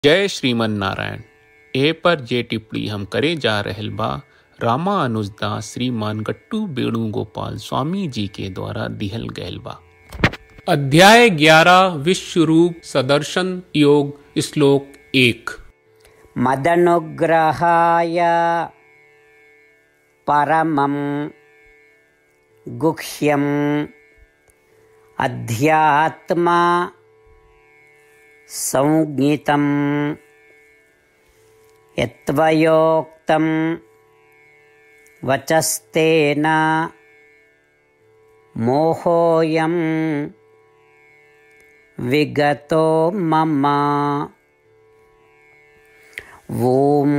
जय श्रीमन नारायण ए पर जे टिप्पणी हम करे जा रहल बा रामा अनुजदास श्रीमान गट्टू वेणुगोपाल स्वामी जी के द्वारा दिहल गयल बा अध्याय ग्यारह विश्व रूप सदर्शन योग श्लोक एक मदनुग्रहाय परमं गुह्यम् अध्यात्मा संज्ञितं यत्त्वयोक्तं वचस्तेन मोहोऽयं विगतो मम ॐ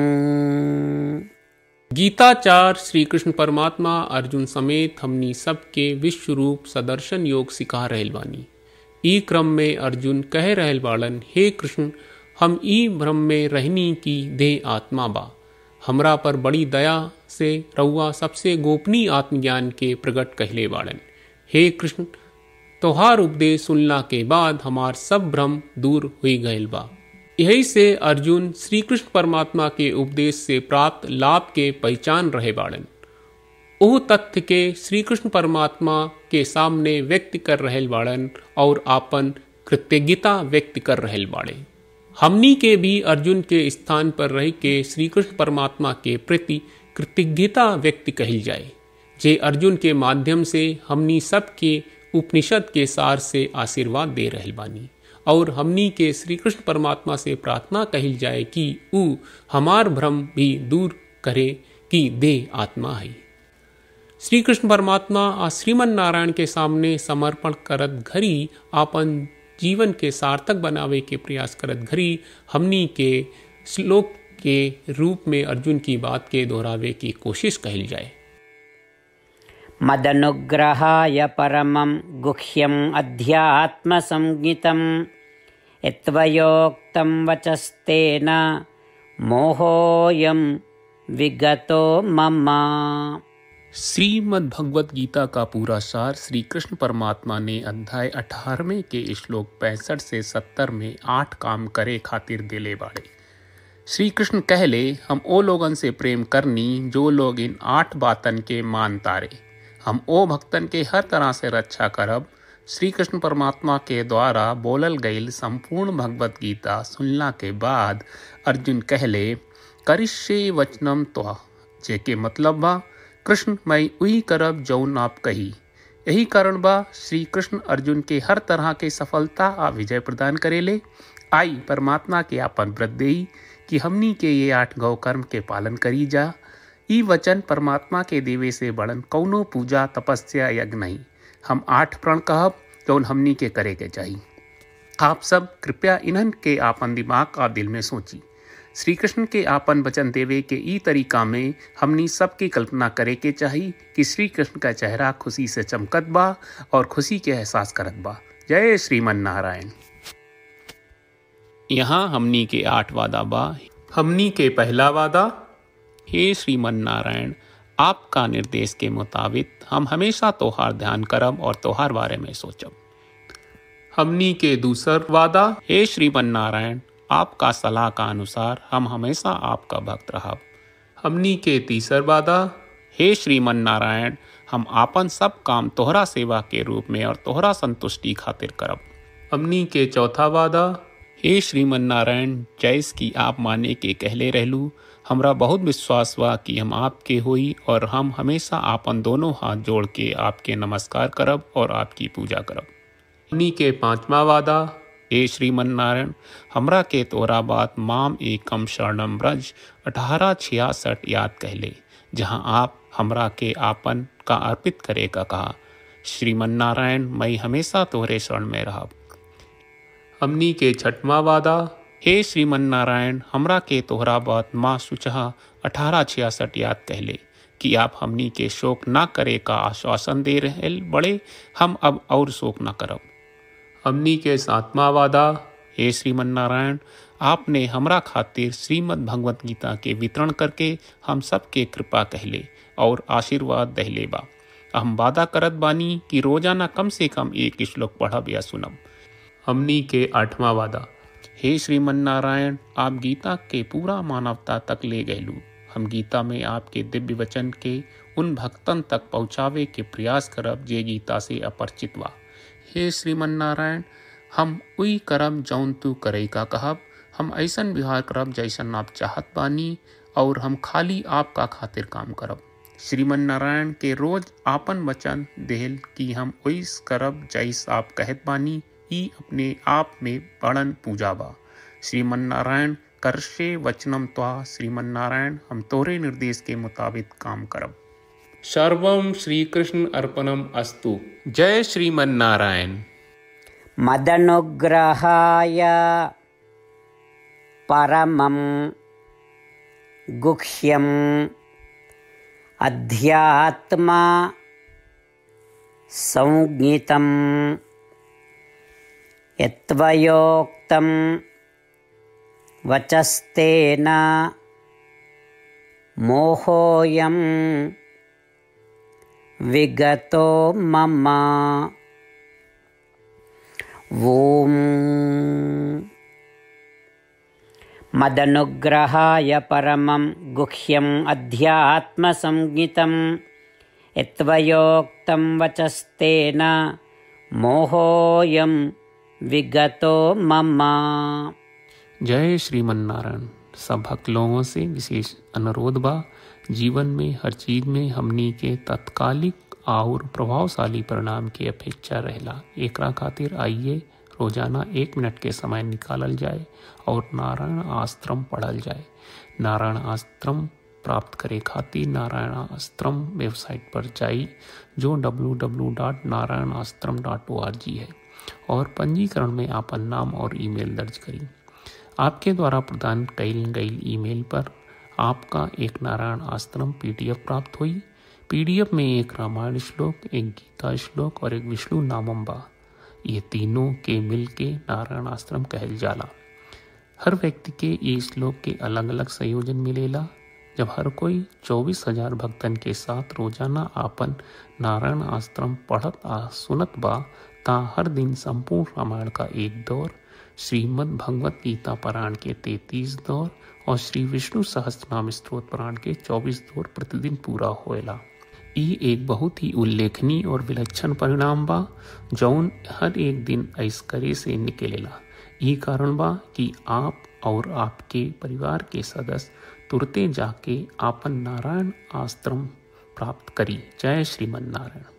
गीताचार श्री कृष्ण परमात्मा अर्जुन समेत हमनी सबके विश्व रूप सदर्शन योग सिखा रहल बानी ई क्रम में अर्जुन कह रहल बाड़न हे कृष्ण हम ई भ्रम में रहनी की देह आत्मा बा हमरा पर बड़ी दया से रउआ सबसे गोपनीय आत्मज्ञान के प्रकट कहले बाड़न हे कृष्ण तोहार उपदेश सुनला के बाद हमार सब भ्रम दूर हुई गयल बा यही से अर्जुन श्री कृष्ण परमात्मा के उपदेश से प्राप्त लाभ के पहचान रहे बाड़न ओह तथ्य के श्री कृष्ण परमात्मा के सामने व्यक्त कर रहल बाड़न और आपन कृतज्ञता व्यक्त कर रहल बाड़े हमनी के भी अर्जुन के स्थान पर रह के श्री कृष्ण परमात्मा के प्रति कृतज्ञता व्यक्त कहल जाए जे अर्जुन के माध्यम से हमनी सबके उपनिषद के सार से आशीर्वाद दे रहल बानी और हमनी के श्री कृष्ण परमात्मा से प्रार्थना कहल जाए कि ऊ हमार भ्रम भी दूर करे कि देह आत्मा है श्री कृष्ण परमात्मा आ श्रीमन नारायण के सामने समर्पण करत घरी आपन जीवन के सार्थक बनावे के प्रयास करत घरी हमनी के श्लोक के रूप में अर्जुन की बात के दोहरावे की कोशिश कहल जाए मदनुग्रहाय परमं गुह्यम् अध्यात्मसंज्ञितं यत्त्वयोक्तं वचस्तेन मोहोऽयं विगतो मम श्रीमद् भगवत गीता का पूरा सार श्री कृष्ण परमात्मा ने अध्याय अठारहवें के श्लोक पैंसठ से सत्तर में आठ काम करे खातिर दिले बाड़े श्री कृष्ण कहले हम ओ लोगन से प्रेम करनी जो लोग इन आठ बातन के मान तारे हम ओ भक्तन के हर तरह से रक्षा करब श्री कृष्ण परमात्मा के द्वारा बोलल गईल संपूर्ण भगवत गीता सुनला के बाद अर्जुन कहले करिष्ये वचनम त्वा जेके मतलब बा कृष्ण मैं उही करब जौन आप कही यही कारण बा श्री कृष्ण अर्जुन के हर तरह के सफलता आ विजय प्रदान करेले आई परमात्मा के आपन व्रत देई कि हमनी के ये आठ गौ कर्म के पालन करी जा ई वचन परमात्मा के देवे से बड़न कौनो पूजा तपस्या यज्ञ नहीं हम आठ प्रण कहब जौन हमनी के करे के चाहिए आप सब कृपया इन्हन के आपन दिमाग और दिल में सोची श्री कृष्ण के आपन वचन देवे के ई तरीका में हमनी सबकी कल्पना करे के चाहिए कि श्री कृष्ण का चेहरा खुशी से चमकत बा और खुशी के एहसास करत बा जय श्रीमन नारायण यहाँ हमनी के आठ वादा बा हमनी के पहला वादा हे श्रीमन नारायण आपका निर्देश के मुताबिक हम हमेशा तोहार ध्यान करब और तोहार बारे में सोचब हमनी के दूसर वादा हे श्रीमन नारायण आपका सलाह का अनुसार हम हमेशा आपका भक्त रहब हमनी के तीसर वादा हे श्रीमन नारायण हम आपन सब काम तोहरा सेवा के रूप में और तोहरा संतुष्टि खातिर करब हमनी के चौथा वादा हे श्रीमन नारायण जैस की आप माने के कहले रहलू हमरा बहुत विश्वास बा कि हम आपके होई और हम हमेशा आपन दोनों हाथ जोड़ के आपके नमस्कार करब और आपकी पूजा करब हमनी के पांचवा वादा हे श्रीमन नारायण हमरा के तोरा बात माम एकम शरणम ब्रज अठारह छियासठ याद कहले जहाँ आप हमरा के आपन का अर्पित करे का कहा श्रीमन नारायण मैं हमेशा तोहरे शरण में रहब हमनी के छठवा वादा हे श्रीमन नारायण हमरा के तोहरा बात माँ सुचहा अठारह छियासठ याद कहले कि आप हमनी के शोक ना करे का आश्वासन दे रहे बड़े हम अब और शोक ना करब हमनी के सातवां वादा हे श्रीमन नारायण आपने हमरा खातिर श्रीमद् भगवत गीता के वितरण करके हम सबके कृपा कहले और आशीर्वाद दहले बा हम वादा करत बानी कि रोजाना कम से कम एक श्लोक पढ़ब या सुनब हमनी के आठवां वादा हे श्रीमन नारायण आप गीता के पूरा मानवता तक ले गयलू हम गीता में आपके दिव्य वचन के उन भक्तन तक पहुँचावे के प्रयास करब जे गीता से अपरिचित बा हे श्रीमन नारायण हम उई करम जौन तू करे का कहब हम ऐसन व्यवहार करब जैसन आप चाहत बानी और हम खाली आपका खातिर काम करब श्रीमन नारायण के रोज आपन वचन देहल कि हम ओइस करब जैस आप कहत बानी ई अपने आप में बड़न पूजा बा श्रीमन नारायण करशे वचनम त्वा श्रीमन नारायण हम तोरे निर्देश के मुताबिक काम करब सर्वम श्री कृष्ण अर्पणम अस्तु जय श्रीमन नारायण मदनुग्रहाय परमं गुह्यम् अध्यात्मा संज्ञितं यत्त्वयोक्तं वचस्तेन मोहोऽयं विगतो मम ॐ मदनुग्रहाय परमं गुह्यम् अध्यात्मसंज्ञितं यत्त्वयोक्तं वचस्तेन मोहोऽयं विगतो मम जय श्रीमन नारायण सब भक्त लोगों से विशेष अनुरोध बा जीवन में हर चीज में हमनी के तत्कालिक और प्रभावशाली परिणाम की अपेक्षा रहेला एकरा खातिर आइए रोजाना एक मिनट के समय निकालल जाए और नारायण आश्रम पढ़ल जाए नारायण आश्रम प्राप्त करे खातिर नारायण आश्रम वेबसाइट पर जाई जो www.narayanaashram.org है और पंजीकरण में आपन नाम और ईमेल दर्ज करी आपके द्वारा प्रदान कईल गई ईमेल पर आपका एक नारायण आश्रम पीडीएफ प्राप्त हुई पीडीएफ में एक रामायण श्लोक एक गीता श्लोक और एक विष्णु नामम बा ये तीनों के मिल के नारायण आश्रम कहल जाला हर व्यक्ति के ये श्लोक के अलग अलग संयोजन मिलेला जब हर कोई चौबीस हजार भक्तन के साथ रोजाना आपन नारायण आश्रम पढ़त आ सुनत बा ता हर दिन संपूर्ण रामायण का एक दौर श्रीमद् भगवत गीता पारायण के तैतीस दौर और श्री विष्णु सहस्त्रनाम स्त्रोत पारायण के चौबीस दौर प्रतिदिन पूरा होएला ई एक बहुत ही उल्लेखनीय और विलक्षण परिणाम बा जौन हर एक दिन ऐसकरे से निकलेला ई कारण बा कि आप और आपके परिवार के सदस्य तुरते जाके आपन नारायण आश्रम प्राप्त करी जय श्रीमन नारायण